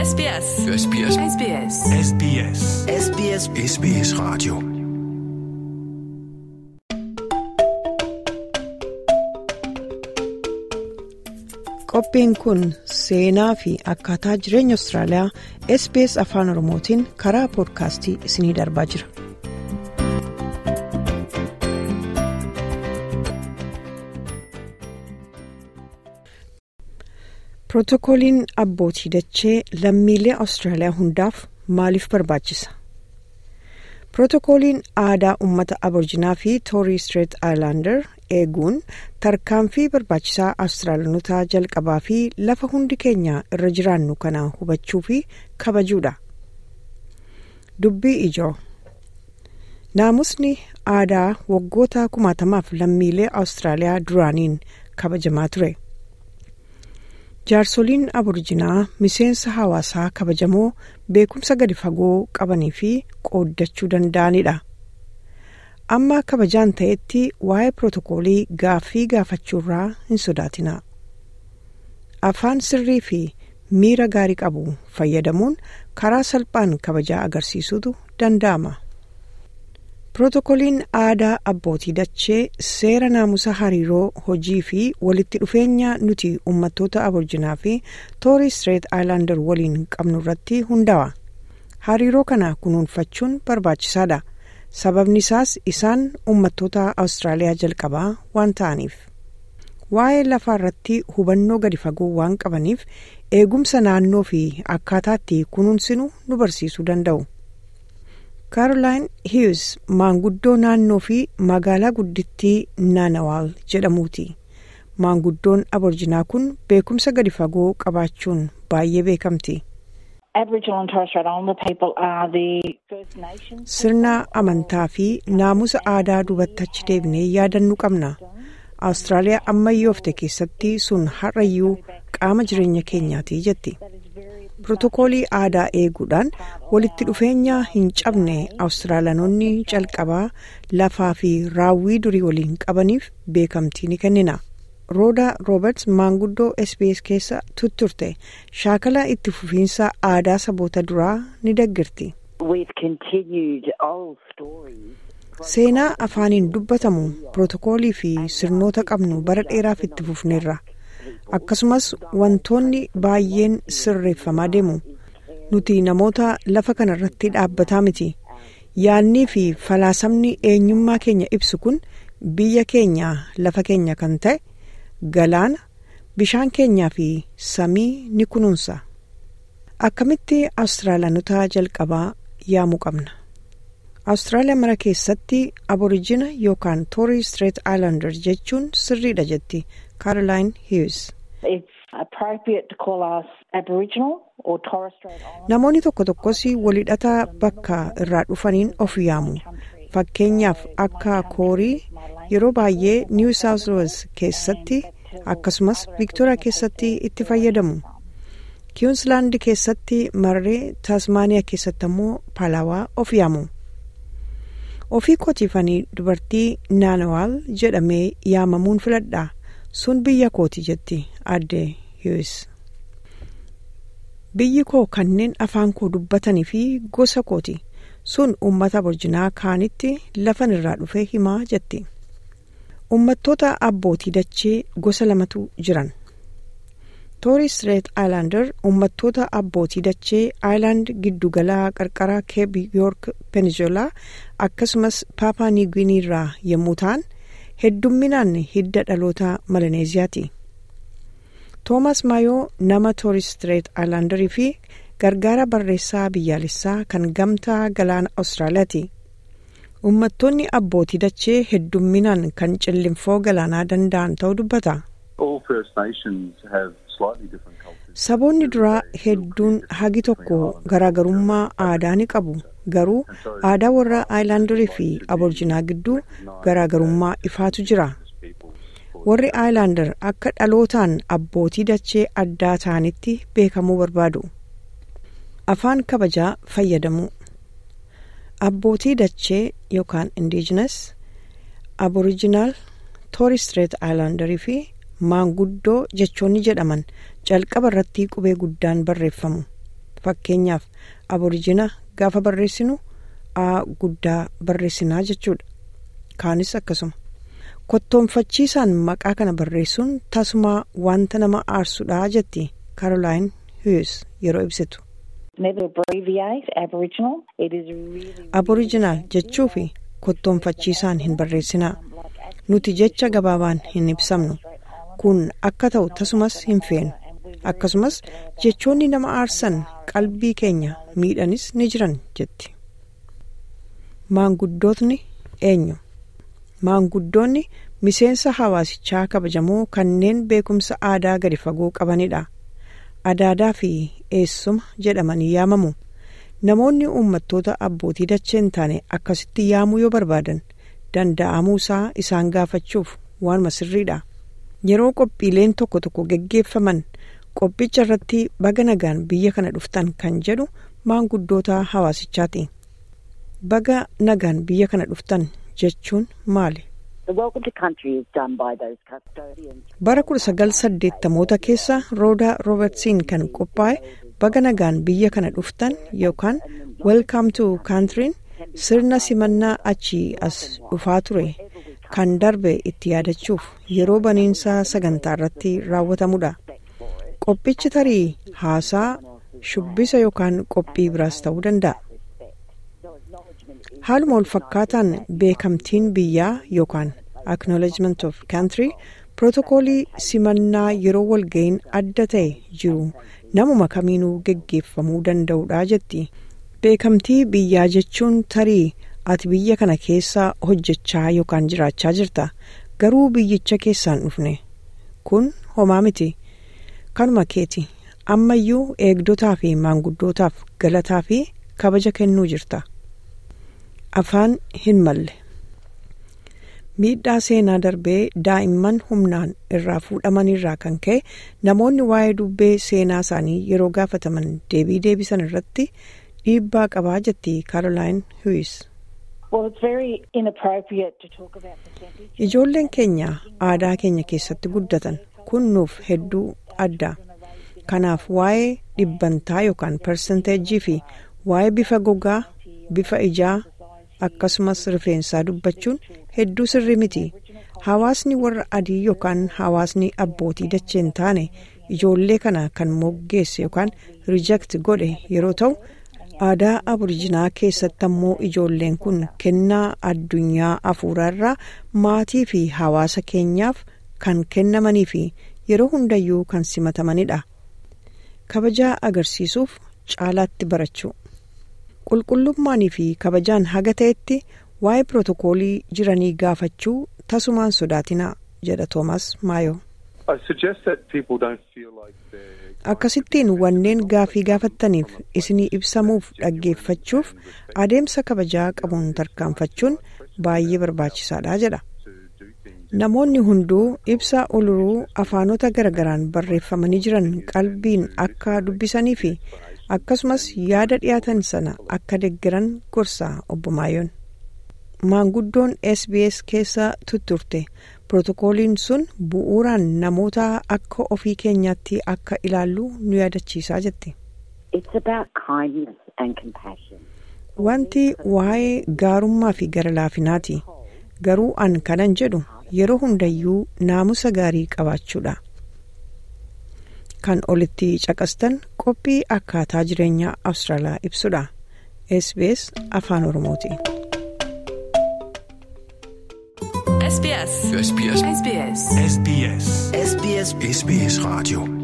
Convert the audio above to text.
SBS. SBS. SBS. SBS. SBS SBS Radio. Qophiin kun seenaa fi akkaataa jireenya Austraaliyaa SBS Afaan Oromootiin karaa poodkaastii isiniif darbaa jira. Pirootokooliin abbootii dachee lammiilee Austraaliyaa hundaaf maaliif barbaachisa? Pirootokooliin aadaa uummata Aboorjinaa fi Toorii Street Islander eeguun tarkaanfii barbaachisaa Awustiraaliyaanotaa jalqabaa fi lafa hundi keenya irra jiraannu kana hubachuu fi kabajuudha. Dubbii ijoo Naamusni aadaa waggoota kumaatamaaf lammiilee Awustiraaliyaa duraaniin kabajamaa ture. Jaarsoliin Aboorjinaa miseensa hawaasaa kabajamoo beekumsa gadi fagoo qabanii fi qooddachuu danda'anidha. Amma kabajaan ta'etti waa'ee pirootokoolii gaaffii gaafachuurraa hin sodaatina. Afaan sirrii fi miira gaarii qabu fayyadamuun karaa salphaan kabajaa agarsiisutu danda'ama. Pirootokooliin aadaa abbootii dachee seera naamusa hariiroo hojii fi walitti dhufeenya nuti uummattoota aboorjinaa fi toorii street islander waliin qabnu irratti hundaa'a. Hariiroo kana kunuunfachuun barbaachisaadha. Sababni isaas isaan uummattoota Awustiraaliyaa jalqabaa waan ta'aniif. Waa'ee lafaa irratti hubannoo gadi fagoo waan qabaniif eegumsa naannoo fi akkaataatti kunuunsinu nu barsiisuu danda'u. Caroline Hughes maanguddoo naannoo fi magaalaa guddittii Naanawaal jedhamuuti. Maanguddoon Aboorjinaa kun beekumsa gadi fagoo qabaachuun baay'ee beekamti. Sirna amantaa fi naamusa aadaa duubatti achi deebinee yaadannuu qabna. Awustiraaliyaa ammayyoofte keessatti sun har'ayyuu qaama jireenya keenyaati jetti. Pirootokoolii aadaa eeguudhaan walitti dhufeenya hin cabne Awustiraaliyaanonni calqabaa lafaa fi raawwii durii waliin qabaniif beekamtii ni kennina. Rooda Rooberts maanguddoo SBS keessa tutturte shaakala itti fufiinsa aadaa saboota duraa ni deggirti. Seenaa afaaniin dubbatamu pirootokoolii fi sirnoota qabnu bara dheeraaf itti fufneerra. Akkasumas wantoonni baay'een sirreeffamaa deemu. Nuti namoota lafa kana irratti dhaabbataa miti. Yaannii fi falaasamni eenyummaa keenya ibsu kun biyya keenya lafa keenya kan ta'e galaana bishaan keenyaa fi samii ni kunuunsa. Akkamitti Awustiraaliyaanota jalqabaa yaamuu qabna? Awustiraaliyaa mara keessatti aborijina yookaan toorii street islander jechuun sirriidha jetti Caroline Hughes. Namoonni tokko tokkos walhidhataa bakka irraa dhufaniin of yaamu. Fakkeenyaaf akka koorii yeroo baay'ee New South Wales keessatti akkasumas Victoria keessatti itti fayyadamu. Queensland keessatti marree Tasmaaniyaa keessatti ammoo Palawaa of yaamu. Ofii kootiifanii dubartii Naanawaal jedhamee yaamamuun filadha. Sun biyya kooti jetti adde Hughes. Biyyi koo kanneen afaan koo dubbatanii fi gosa kooti. Sun uummata Aboorjinaa kaanitti lafan irraa dhufe himaa jetti. Uummattoota abbootii dachee gosa lamatu jiran. Toorii Street Islander uummattoota abbootii dachee Aayilaand giddugalaa qarqara Keeb Yoork Peninsula akkasumas Paapaa Niigwinii irraa yommuu ta'an heddumminaan hidda dhaloota Malaneeziyaati. Toomas Maayoo nama Toorii Street Islanderii fi gargaara barreessaa biyyaalessaa kan gamtaa galaana Awustiraaliyaati. Uummattoonni abbootii dachee heddumminaan kan cillinfoo galaanaa danda'an ta'uu dubbata. Saboonni duraa hedduun hagi tokko garaagarummaa aadaa ni qabu. Garuu aadaa warra aayilaandarii fi aboorjinaa gidduu garaagarummaa ifaatu jira. Warri aayilaandar akka dhalootaan abbootii dachee addaa ta'anitti beekamuu barbaadu. Afaan kabajaa fayyadamu. Abbootii dachee yookaan indiijinas, abooriijinaal, toorii street aayilaandarii fi maanguddoo jechoonni jedhaman jalqaba irratti qubee guddaan barreeffamu. fakkeenyaaf aborijina gaafa barreessinu a guddaa barreessinaa jechuudha kaanis akkasuma kottoonfachiisaan maqaa kana barreessuun tasumaa wanta nama aarsudhaa jetti kaarolaayin hiyus yeroo ibsitu. aborijinaal jechuu fi kottoonfachiisaan hin barreessinaa nuti jecha gabaabaan hin ibsamnu kun akka ta'u tasumas hin feenu akkasumas jechoonni nama aarsan qalbii keenya miidhanis ni jiran jetti. maanguddootni eenyu maanguddoonni miseensa hawaasichaa kabajamoo kanneen beekumsa aadaa gadi fagoo qabanidha adaadaa fi eessuma jedhamanii yaamamu namoonni uummattoota abbootii dachee hin taane akkasitti yaamuu yoo barbaadan danda'amuu isaa isaan gaafachuuf waanuma sirriidha yeroo qophiileen tokko tokko geggeeffaman qophicha irratti baga nagaan biyya kana dhuftan kan jedhu maanguddoota hawaasichaati. baga nagaan biyya kana dhuftan jechuun maali? bara 1980moota keessa roodaa roobertsiin kan qophaa'e baga nagaan biyya kana dhuftan yookaan welcome to country'n sirna simannaa achii as dhufaa ture kan darbe itti yaadachuuf yeroo baniinsa sagantaa irratti raawwatamudha qophichi tarii haasaa shubbisa yookaan qophii biraas ta'uu danda'a. haaluma wal fakkaataan beekamtiin biyyaa yookaan acknowledgement of country pirootokoolii simannaa yeroo walga'iin adda ta'e jiru namuma kamiinuu geggeeffamuu danda'udha jetti beekamtii biyyaa jechuun tarii ati biyya kana keessa hojjechaa yookaan jiraachaa jirta garuu biyyicha keessaan dhufne kun homaa miti kanuma keeti ammayyuu eegdotaa fi maanguddootaaf galataa fi kabaja kennuu jirta. afaan hin malle miidhaa seenaa darbee daa'imman humnaan irraa fuudhamanirraa kan ka'e namoonni waa'ee dubbee seenaa isaanii yeroo gaafataman deebii deebisan irratti dhiibbaa qabaa jetti kaarolaayin huwis. ijoolleen keenya aadaa keenya keessatti guddatan kun nuuf hedduu adda kanaaf waa'ee dhibbantaa yookaan persenteejii fi waa'ee bifa gogaa bifa ijaa. akkasumas rifeensaa dubbachuun hedduu sirrii miti hawaasni warra adii yookaan hawaasni abbootii dachee hin taane ijoollee kana kan moggeesse yookaan riijekti godhe yeroo ta'u aadaa aborijinaa keessatti ammoo ijoolleen kun kennaa addunyaa afuuraarraa maatii fi hawaasa keenyaaf kan kennamanii fi yeroo hundayyuu kan simatamanidha kabajaa agarsiisuuf caalaatti barachuu. qulqullummaanii fi kabajaan haga ta'etti waa'ee pirootokoolii jiranii gaafachuu tasumaan sodaatinaa jedha toomas maayoo. akkasittiin wanneen gaafii gaafattaniif isinii ibsamuuf dhaggeeffachuuf adeemsa kabajaa qabuun tarkaanfachuun baay'ee barbaachisaadha jedha. namoonni hunduu ibsa oluruu afaanota garagaraan barreeffamanii jiran qalbiin akka dubbisanii fi akkasumas yaada dhiyaatan sana akka deggeran gorsaa obbo Maayoon. maanguddoon sbs keessa tutturte pirootokooliin sun bu'uuraan namoota akka ofii keenyaatti akka ilaallu nu yaadachiisaa jette. wanti waa'ee gaarummaa fi gara laafinaati garuu an kanan jedhu yeroo hundayyuu naamusa gaarii qabaachuudha. kan olitti caqastan qophii akkaataa jireenyaa awustiraaliyaa ibsudha sbs afaan oromooti. SBS. SBS. SBS. SBS. SBS. SBS Radio.